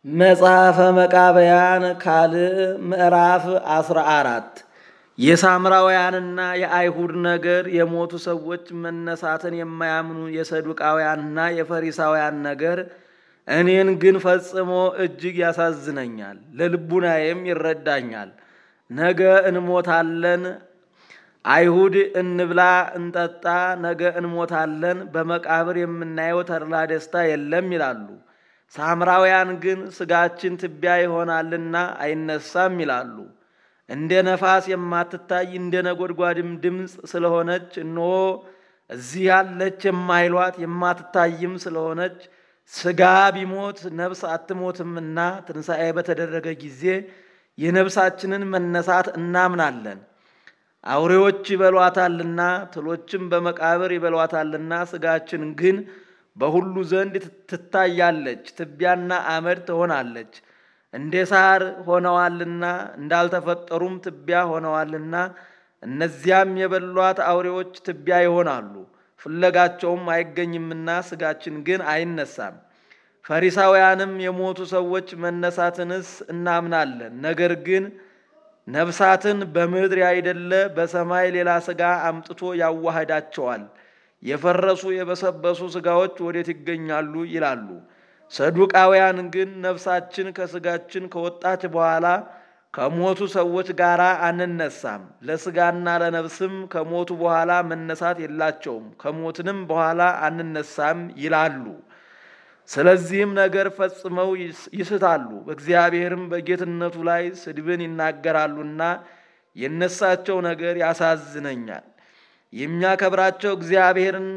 መጽሐፈ መቃብያን ካልዕ ምዕራፍ አስራ አራት የሳምራውያንና የአይሁድ ነገር የሞቱ ሰዎች መነሳትን የማያምኑ የሰዱቃውያንና የፈሪሳውያን ነገር እኔን ግን ፈጽሞ እጅግ ያሳዝነኛል፣ ለልቡናዬም ይረዳኛል። ነገ እንሞታለን፣ አይሁድ እንብላ እንጠጣ፣ ነገ እንሞታለን፣ በመቃብር የምናየው ተድላ ደስታ የለም ይላሉ። ሳምራውያን ግን ሥጋችን ትቢያ ይሆናልና አይነሳም ይላሉ። እንደ ነፋስ የማትታይ እንደ ነጎድጓድም ድምፅ ስለሆነች እነሆ እዚህ ያለች የማይሏት የማትታይም ስለሆነች ሥጋ ቢሞት ነፍስ አትሞትምና ትንሣኤ በተደረገ ጊዜ የነፍሳችንን መነሳት እናምናለን። አውሬዎች ይበሏታልና ትሎችም በመቃብር ይበሏታልና ሥጋችን ግን በሁሉ ዘንድ ትታያለች፣ ትቢያና አመድ ትሆናለች። እንደ ሳር ሆነዋልና እንዳልተፈጠሩም ትቢያ ሆነዋልና እነዚያም የበሏት አውሬዎች ትቢያ ይሆናሉ፣ ፍለጋቸውም አይገኝምና ሥጋችን ግን አይነሳም። ፈሪሳውያንም የሞቱ ሰዎች መነሳትንስ እናምናለን፣ ነገር ግን ነፍሳትን በምድር ያይደለ በሰማይ ሌላ ሥጋ አምጥቶ ያዋህዳቸዋል። የፈረሱ የበሰበሱ ሥጋዎች ወዴት ይገኛሉ ይላሉ። ሰዱቃውያን ግን ነፍሳችን ከሥጋችን ከወጣች በኋላ ከሞቱ ሰዎች ጋር አንነሳም፣ ለሥጋና ለነፍስም ከሞቱ በኋላ መነሳት የላቸውም፣ ከሞትንም በኋላ አንነሳም ይላሉ። ስለዚህም ነገር ፈጽመው ይስታሉ፣ በእግዚአብሔርም በጌትነቱ ላይ ስድብን ይናገራሉና የነሳቸው ነገር ያሳዝነኛል። የሚያከብራቸው እግዚአብሔርን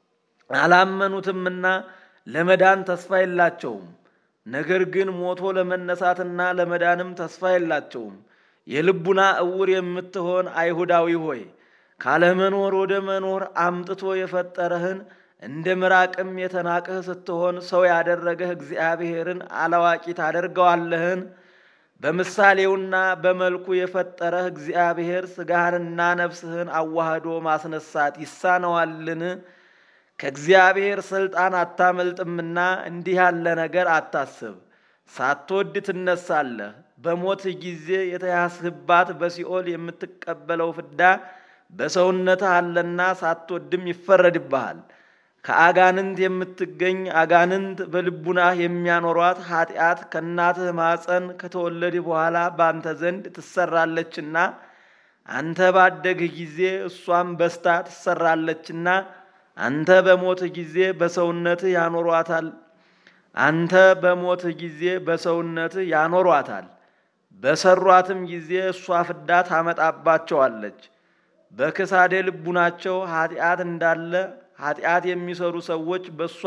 አላመኑትምና ለመዳን ተስፋ የላቸውም። ነገር ግን ሞቶ ለመነሳትና ለመዳንም ተስፋ የላቸውም። የልቡና እውር የምትሆን አይሁዳዊ ሆይ ካለመኖር ወደ መኖር አምጥቶ የፈጠረህን እንደ ምራቅም የተናቅህ ስትሆን ሰው ያደረገህ እግዚአብሔርን አላዋቂ ታደርገዋለህን? በምሳሌውና በመልኩ የፈጠረህ እግዚአብሔር ሥጋህንና ነፍስህን አዋህዶ ማስነሳት ይሳነዋልን? ከእግዚአብሔር ሥልጣን አታመልጥምና እንዲህ ያለ ነገር አታስብ። ሳትወድ ትነሳለህ። በሞትህ ጊዜ የተያዝህባት በሲኦል የምትቀበለው ፍዳ በሰውነትህ አለና ሳትወድም ይፈረድብሃል። ከአጋንንት የምትገኝ አጋንንት በልቡናህ የሚያኖሯት ኃጢአት ከእናትህ ማፀን ከተወለድህ በኋላ በአንተ ዘንድ ትሰራለችና አንተ ባደግህ ጊዜ እሷም በስታ ትሰራለችና አንተ በሞትህ ጊዜ በሰውነትህ ያኖሯታል። አንተ በሞትህ ጊዜ በሰውነትህ ያኖሯታል። በሰሯትም ጊዜ እሷ ፍዳ ታመጣባቸዋለች። በክሳዴ ልቡናቸው ኃጢአት እንዳለ ኃጢአት የሚሰሩ ሰዎች በእሷ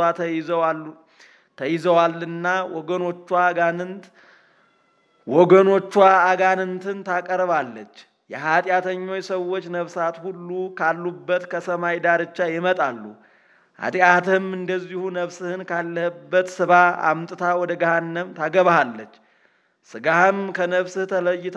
ተይዘዋልና ወገኖቿ አጋንንት ወገኖቿ አጋንንትን ታቀርባለች። የኃጢአተኞች ሰዎች ነፍሳት ሁሉ ካሉበት ከሰማይ ዳርቻ ይመጣሉ። ኃጢአትህም እንደዚሁ ነፍስህን ካለህበት ስባ አምጥታ ወደ ገሃነም ታገባሃለች። ሥጋህም ከነፍስህ ተለይታ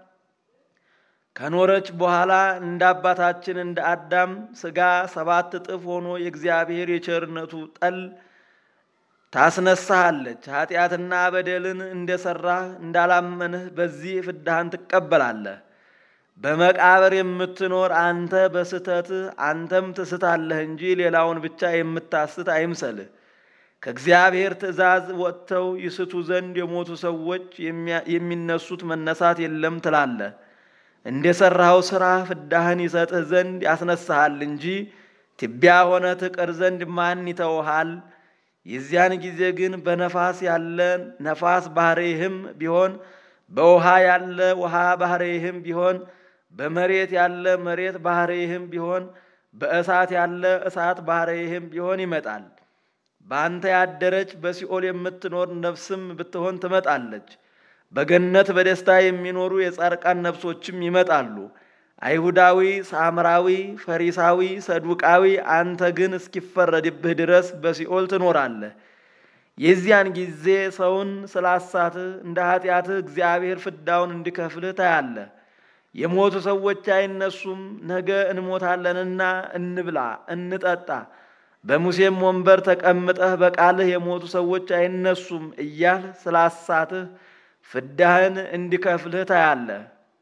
ከኖረች በኋላ እንደ አባታችን እንደ አዳም ሥጋ ሰባት እጥፍ ሆኖ የእግዚአብሔር የቸርነቱ ጠል ታስነሳሃለች። ኃጢአትና በደልን እንደሰራህ እንዳላመንህ በዚህ ፍዳህን ትቀበላለህ። በመቃብር የምትኖር አንተ በስተትህ አንተም ትስታለህ እንጂ ሌላውን ብቻ የምታስት አይምሰልህ። ከእግዚአብሔር ትእዛዝ ወጥተው ይስቱ ዘንድ የሞቱ ሰዎች የሚነሱት መነሳት የለም ትላለህ። እንደ ሠራኸው ሥራ ፍዳህን ይሰጥህ ዘንድ ያስነሳሃል እንጂ ትቢያ ሆነ ትቀር ዘንድ ማን ይተውሃል? የዚያን ጊዜ ግን በነፋስ ያለ ነፋስ ባሕርይህም ቢሆን በውሃ ያለ ውሃ ባሕርይህም ቢሆን በመሬት ያለ መሬት ባሕርይህም ቢሆን በእሳት ያለ እሳት ባሕርይህም ቢሆን ይመጣል። በአንተ ያደረች በሲኦል የምትኖር ነፍስም ብትሆን ትመጣለች። በገነት በደስታ የሚኖሩ የጻድቃን ነፍሶችም ይመጣሉ። አይሁዳዊ፣ ሳምራዊ፣ ፈሪሳዊ፣ ሰዱቃዊ አንተ ግን እስኪፈረድብህ ድረስ በሲኦል ትኖራለህ። የዚያን ጊዜ ሰውን ስላሳትህ እንደ ኃጢአትህ እግዚአብሔር ፍዳውን እንዲከፍልህ ታያለህ። የሞቱ ሰዎች አይነሱም፣ ነገ እንሞታለንና እንብላ እንጠጣ፣ በሙሴም ወንበር ተቀምጠህ በቃልህ የሞቱ ሰዎች አይነሱም እያል ስላሳትህ ፍዳህን እንዲከፍልህ ታያለህ።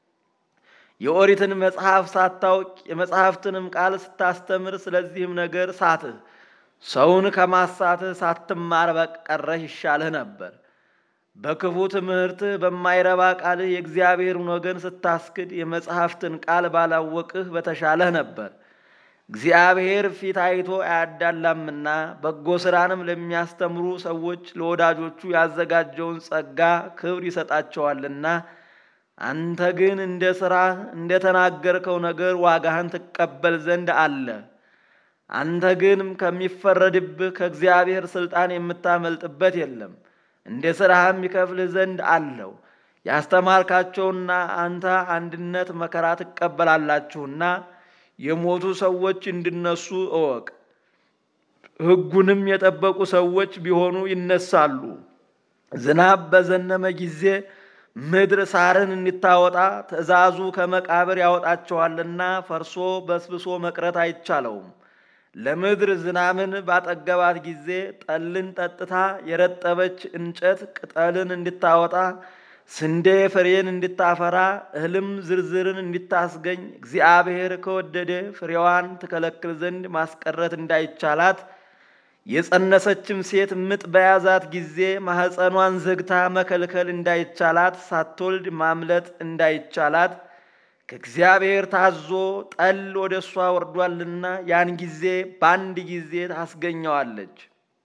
የኦሪትን መጽሐፍ ሳታውቅ የመጽሐፍትንም ቃል ስታስተምር ስለዚህም ነገር ሳትህ። ሰውን ከማሳትህ ሳትማር በቀረህ ይሻልህ ነበር። በክፉ ትምህርትህ በማይረባ ቃልህ የእግዚአብሔርን ወገን ስታስክድ የመጽሐፍትን ቃል ባላወቅህ በተሻለህ ነበር። እግዚአብሔር ፊት አይቶ አያዳላምና በጎ ሥራንም ለሚያስተምሩ ሰዎች ለወዳጆቹ ያዘጋጀውን ጸጋ ክብር ይሰጣቸዋልና አንተ ግን እንደ ሥራህ እንደ ተናገርከው ነገር ዋጋህን ትቀበል ዘንድ አለ። አንተ ግን ከሚፈረድብህ ከእግዚአብሔር ሥልጣን የምታመልጥበት የለም። እንደ ሥራህም ይከፍልህ ዘንድ አለው። ያስተማርካቸውና አንተ አንድነት መከራ ትቀበላላችሁና የሞቱ ሰዎች እንዲነሱ እወቅ። ሕጉንም የጠበቁ ሰዎች ቢሆኑ ይነሳሉ። ዝናብ በዘነመ ጊዜ ምድር ሳርን እንዲታወጣ ትእዛዙ ከመቃብር ያወጣቸዋልና ፈርሶ በስብሶ መቅረት አይቻለውም። ለምድር ዝናምን ባጠገባት ጊዜ ጠልን ጠጥታ የረጠበች እንጨት ቅጠልን እንድታወጣ ስንዴ ፍሬን እንድታፈራ እህልም ዝርዝርን እንድታስገኝ እግዚአብሔር ከወደደ ፍሬዋን ትከለክል ዘንድ ማስቀረት እንዳይቻላት የጸነሰችም ሴት ምጥ በያዛት ጊዜ ማኅፀኗን ዘግታ መከልከል እንዳይቻላት ሳትወልድ ማምለጥ እንዳይቻላት ከእግዚአብሔር ታዞ ጠል ወደ እሷ ወርዷልና ያን ጊዜ በአንድ ጊዜ ታስገኘዋለች።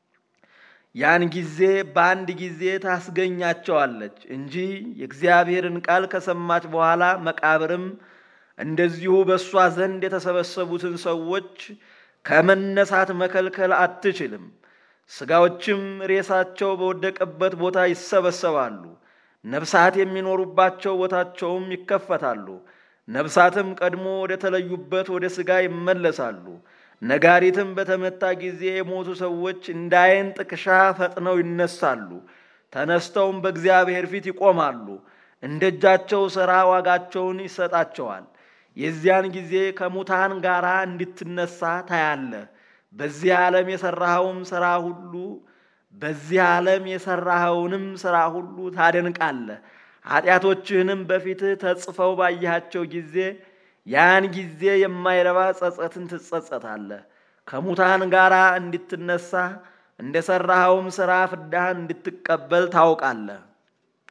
ያን ጊዜ በአንድ ጊዜ ታስገኛቸዋለች እንጂ የእግዚአብሔርን ቃል ከሰማች በኋላ መቃብርም እንደዚሁ በእሷ ዘንድ የተሰበሰቡትን ሰዎች ከመነሳት መከልከል አትችልም። ሥጋዎችም ሬሳቸው በወደቀበት ቦታ ይሰበሰባሉ። ነፍሳት የሚኖሩባቸው ቦታቸውም ይከፈታሉ። ነፍሳትም ቀድሞ ወደ ተለዩበት ወደ ሥጋ ይመለሳሉ። ነጋሪትም በተመታ ጊዜ የሞቱ ሰዎች እንደ ዓይን ጥቅሻ ፈጥነው ይነሳሉ። ተነስተውም በእግዚአብሔር ፊት ይቆማሉ። እንደ እጃቸው ሥራ ዋጋቸውን ይሰጣቸዋል። የዚያን ጊዜ ከሙታን ጋር እንድትነሳ ታያለህ። በዚህ ዓለም የሠራኸውም ሥራ ሁሉ በዚህ ዓለም የሠራኸውንም ሥራ ሁሉ ታደንቃለህ። ኃጢአቶችህንም በፊትህ ተጽፈው ባየሃቸው ጊዜ ያን ጊዜ የማይረባ ጸጸትን ትጸጸታለህ። ከሙታን ጋር እንድትነሳ እንደ ሠራኸውም ሥራ ፍዳህን እንድትቀበል ታውቃለህ።